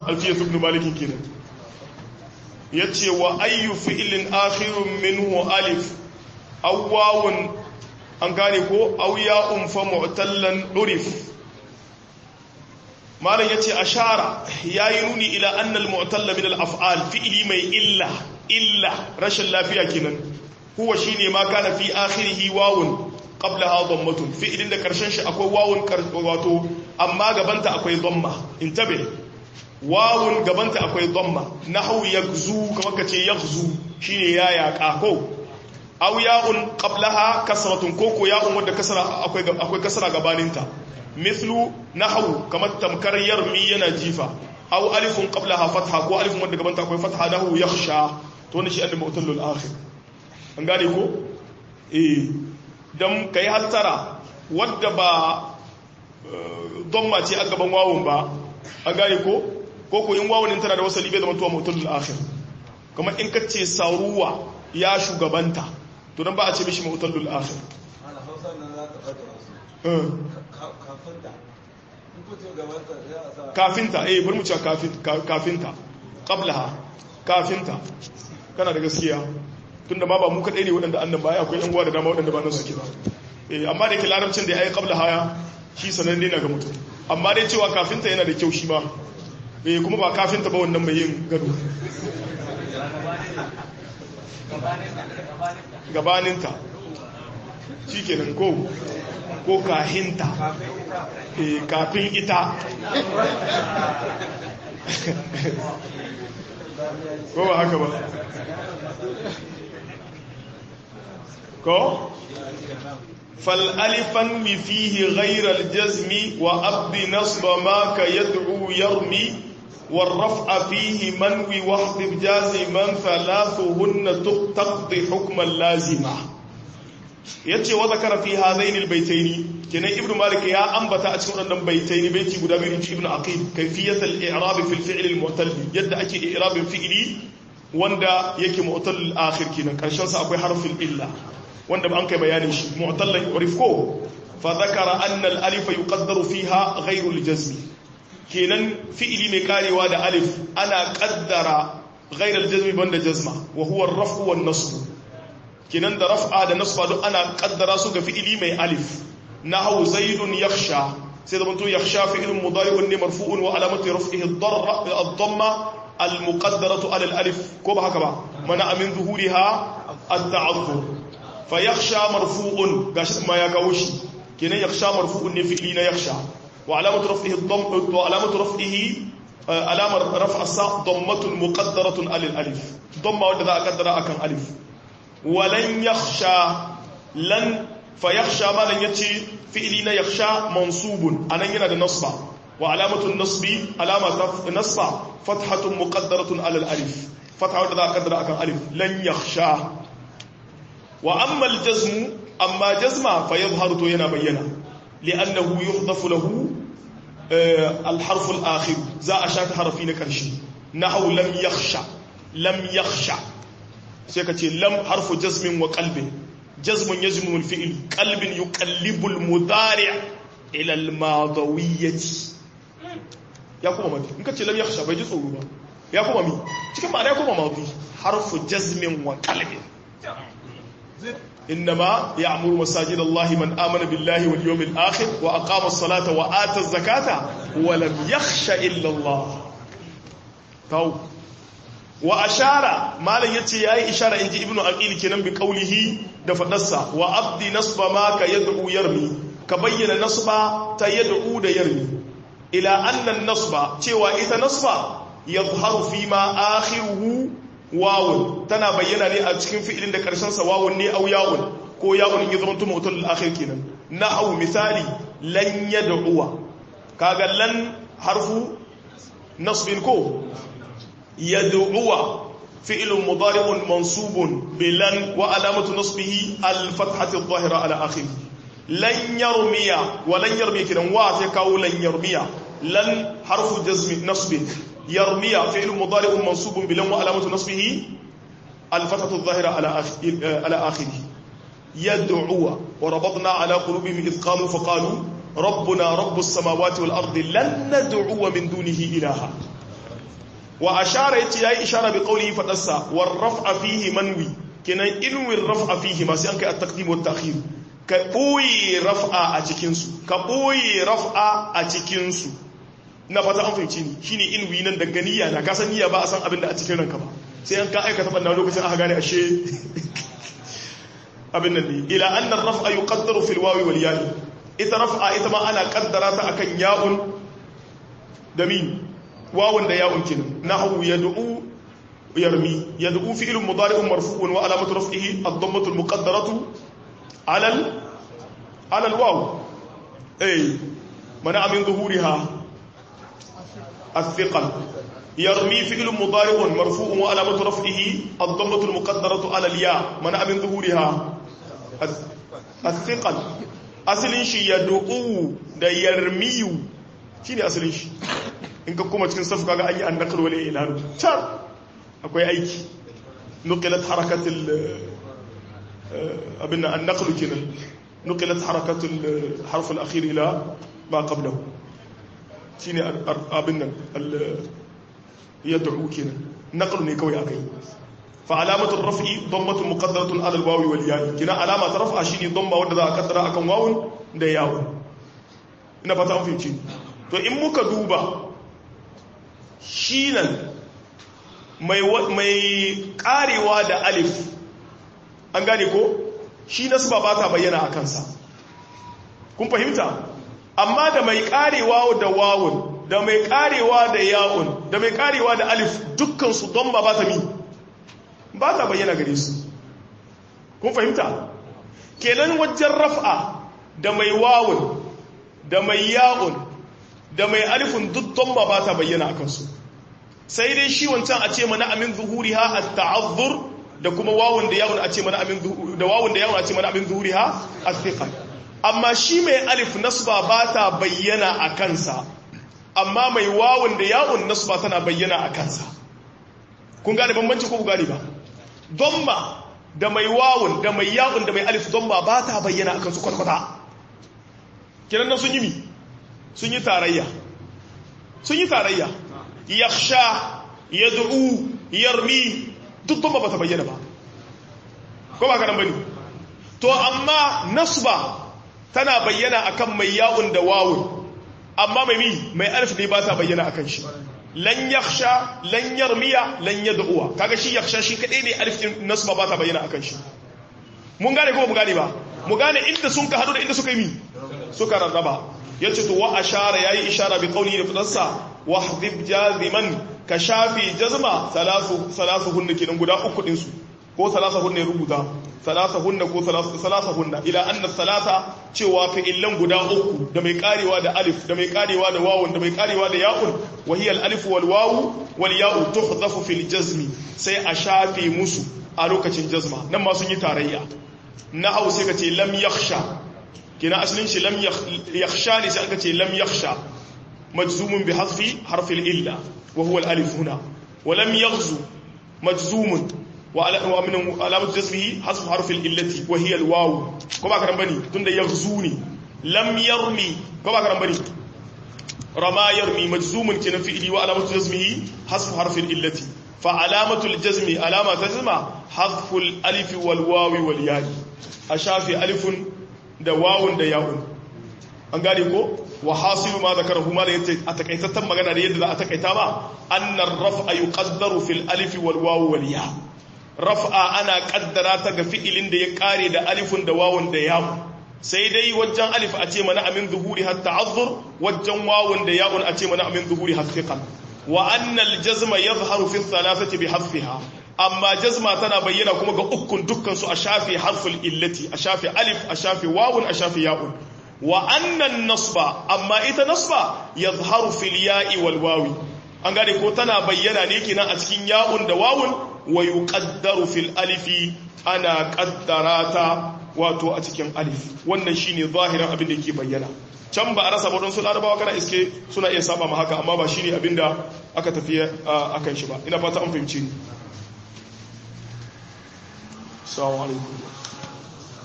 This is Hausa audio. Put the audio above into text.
alfiyatu ibn malik kenan yace wa ayyu fi'lin akhirun minhu alif aw wawun an gane ko aw ya'un fa mu'tallan urif malam yace ashara yayi nuni ila anna al mu'talla min al af'al fi'li mai illa illa rashin lafiya kenan huwa shine ma kana fi akhirih wawun qablaha dhammatun fi'lin da karshen shi akwai wawun wato amma gabanta akwai dhamma intabe wawun gabanta akwai dhamma nahwu yaghzu kamar kace yaghzu shine ya yaqa ko aw ya'un qablaha kasratun ko ko ya'un wanda kasra akwai akwai kasra gabaninta mithlu nahwu kamar tamkar yarmi yana jifa aw alifun qablaha fatha ko alifun wanda gabanta akwai fatha nahwu yakhsha to wannan shi annabi mutallul akhir an gane ko eh dan kai hattara wadda ba dhamma ce a gaban wawun ba an gane ko ko ko in wawunin tana da wasali bai zama tuwa mutallul akhir kamar in kace saruwa ya shugabanta to dan ba a ce mishi mutallul akhir kafinta eh bari mu ce kafinta qablaha kafinta kana da gaskiya tunda ma ba mu kadai ne waɗanda annan baya akwai yan uwa da dama waɗanda ba nan suke ba eh amma da ke larabcin da ya yi qabla haya shi sananne na ga mutum amma dai cewa kafinta yana da kyau shi ma eh kuma ba kafinta ba wannan mai yin gado gabaninta shi kenan ko ko kahinta eh kafin ita ko ba haka ba ko فالالفا فيه غير الجزم وأبد نصب ما كيدعو يرمي والرفع فيه منوي واحذف جازما ثلاثهن تقضي حكما لازما yace wa zakara fi hadain albaytayn kenan ibnu malik ya ambata a cikin wannan baytayn baiti guda biyu ibnu aqil kayfiyat al-i'rab fi al-fi'l al-mu'tal yadda ake i'rabin fi'li wanda yake mu'tal al-akhir kenan karshen sa akwai harfin illa wanda ba an kai bayanin shi mu'tallan urifko fa zakara anna al-alif yuqaddaru fiha ghayru al-jazm kenan fi'ili mai karewa da alif ana kaddara ghayru al-jazm banda jazma wa huwa ar-raf'u wan-nasb kenan da raf'a da nasba duk ana kaddara su ga fi'ili mai alif nahwu zaidun yakhsha sai da mutum yakhsha fi'ilun mudari'un ne marfu'un wa alamatu raf'ihi ad-darra ad-damma al-muqaddaratu ala al-alif ko ba haka ba mana min zuhuriha at-ta'azzur fayakhsha marfu'un gashi ma ya kawo shi kenan yakhsha marfu'un ne fi'li na yakhsha wa alamatu raf'ihi dhamm wa alamatu raf'ihi alamar raf'a sa dhammatun muqaddaratun alal alif dhamma wanda za a kaddara akan alif wa lan yakhsha lan fayakhsha ma lan yace fi'li na yakhsha mansubun anan yana da nasba wa alamatu nasbi alama nasba fathatun muqaddaratun alal alif fatha wanda za a kaddara akan alif lan yakhsha wa amma aljazmu amma jazma fa yadhharu to yana bayyana li'annahu yuhdafu lahu alharf alakhir za a shaka harfi na karshe nahwu lam yakhsha lam yakhsha sai kace lam harfu jazmin wa qalbin jazmun yazmu alfi'l qalbin yuqallibu almudari' ila almadawiyyati ya kuma mati in kace lam yakhsha bai ji tsoro ba ya kuma mi cikin ma'ana ya kuma madi harfu jazmin wa qalbin إنما يعمر مساجد الله من آمن بالله واليوم الآخر وأقام الصلاة وآتى الزكاة ولم يخش إلا الله تو وأشار ما لا يتي ياي إشارة إنت ابن أقيل كنن بقوله دفنسا وأبدي نصب ما كيدعو يرمي كبين نصب تيدعو دا يرمي إلى أن النصب تيوى إذا نصب يظهر فيما آخره wawun tana bayyana ne a cikin fi'ilin da karshen sa wawun ne au yawun ko yawun ya zama tumu utul akhir kenan nahwu misali lan yad'uwa kaga lan harfu nasbin ko yad'uwa fi'lun mudari'un mansubun bilan wa alamatu nasbihi al-fathati adh-dhahira ala akhir lan yarmiya wa lan yarmiya kidan wa sai kawo lan yarmiya lan harfu jazmi nasbin يرمي فعل مضارع منصوب بلم وعلامة نصبه الفتحة الظاهرة على على آخره يدعو وربطنا على قلوبهم إذ قاموا فقالوا ربنا رب السماوات والأرض لن ندعو من دونه إلها wa ashara yace yayi ishara bi qawlihi fadarsa war raf'a fihi manwi kenan inwi raf'a fihi ma sai an kai at-taqdim wa at-ta'khir ka boye raf'a a cikin su ka boye raf'a a cikin su na fata an fahimci ni shine inwi nan daga niyya na ka san niyya ba a san abin da a cikin ranka ba sai an ka aikata banna lokacin aka gane ashe abin nan ne ila anna ar-raf'a yuqaddaru fil wawi wal ya'i ita raf'a ita ma ana kaddara ta akan ya'un da min wawun da ya'un kin nahwu yad'u yarmi yad'u fi'lun mudari'un marfu'un wa alamatu raf'ihi ad-dammatu al-muqaddaratu 'ala al 'ala al-waw ay mana min zuhuriha الثقل يرمي فعل مضارع مرفوع وعلامة رفعه الضمة المقدرة على الياء منع من ظهورها الثقل asalin shi ya du'u da yarmiyu shi ne asalin shi in ka kuma cikin safu kaga an yi an nakar wale ilanu can akwai aiki nukilat harakatul abin an nakalu kenan nukilat harakatul harful akhir ila ma qablahu shi ne abin nan ya du'u kenan nakalu ne kawai aka yi فعلامة الرفع ضمة مقدرة على الواو والياء كنا علامة رفع شيني ضمة wanda za a kaddara akan wawun da yawun ina fata an fahimci to in muka duba shi nan mai mai karewa da alif an gane ko shi nasba ba ta bayyana a kansa kun fahimta amma da mai karewa da wawun da mai karewa da yawun da mai karewa da alif dukkan su don ba ta mi ba ta bayyana gare su kun fahimta kenan wajen raf'a da mai wawun da mai ya'un da mai alifin dukkan ba ba ta bayyana a kansu sai dai shi wancan a ce mana amin zuhuri ha a ta'azzur da kuma wawun da yawun a ce mana amin da wawun da yawun a ce mana amin zuhuri ha a thiqa amma shi mai alif nasba ba ta bayyana a kansa amma mai wawun da yawun nasba tana bayyana a kansa kun gane bambanci ko ku gane ba domma da mai wawun da mai yawun da mai alif domma ba ta bayyana akan su kwatkwata kiran nan sun yi mi sun yi tarayya sun yi tarayya yakhsha yad'u yarmi duk domma ba ta bayyana ba ko ba kanan bane to amma nasba tana bayyana akan mai yawun da wawun amma mai mi mai alif ne ba ta bayyana akan shi lan yakhsha lan yarmiya lan yad'uwa kaga shi yakhsha shi kadai ne alif din nasba ba ta bayyana akan shi mun gane ko mu gane ba mu gane inda sun ka hadu da inda suka yi mi suka rarraba yace to wa ashara yayi ishara bi qawli da fadarsa wahdhib jaziman ka shafi jazma salasu salasuhun kenan guda uku din su ko salasahun ne rubuta salasahun ko salasahun ila anna salasa cewa fi'illan guda uku da mai karewa da alif da mai karewa da wawun da mai karewa da ya'un wa hiya al-alif wal wawu wal ya'u tuhdafu fil jazmi sai a shafe musu a lokacin jazma nan ma sun yi tarayya na hau sai ka ce lam yakhsha kina asalin shi lam yakhsha ne sai aka ce lam yakhsha majzumun bi hasfi harfil illa wa huwa al-alif huna wa lam yaghzu majzumun ومن علامة جسمه حسب حرف الإلة وهي الواو كما كان بني تند يغزوني لم يرمي كما كان بني رما يرمي مجزوم كان فعلي وعلامة جسمه حسب حرف الإلة فعلامة الجزم علامة جزم حذف الألف والواو والياء أشافي ألف da wawun da yawun an gane ko wa hasilu ma zakarahu ma da yace a takaitattan magana da yadda za a takaita ba annar raf'a yuqaddaru fil alif wal wawu wal ya raf'a ana kaddara ta ga fi'ilin da ya kare da alifun da wawun da yawun sai dai wajen alif a ce mana amin zuhuri har ta'azzur wajen wawun da yawun a ce mana amin zuhuri har fiqan wa annal jazma yadhharu fi thalathati bi hasfiha amma jazma tana bayyana kuma ga ukun dukkan su a shafi harful illati a shafi alif a shafi wawun a shafi ya'un wa annan nasba amma ita nasba yadhharu fil ya'i wal wawi an gane ko tana bayyana ne kenan a cikin ya'un da wawun wa yuqaddaru fil alifi ana qaddarata wato a cikin alif wannan shine zahirin abin da yake bayyana can ba a rasa ba don su larabawa kana iske suna iya saba ma haka amma ba shine abin da aka tafi akan shi ba ina fata an fahimci ni assalamu alaikum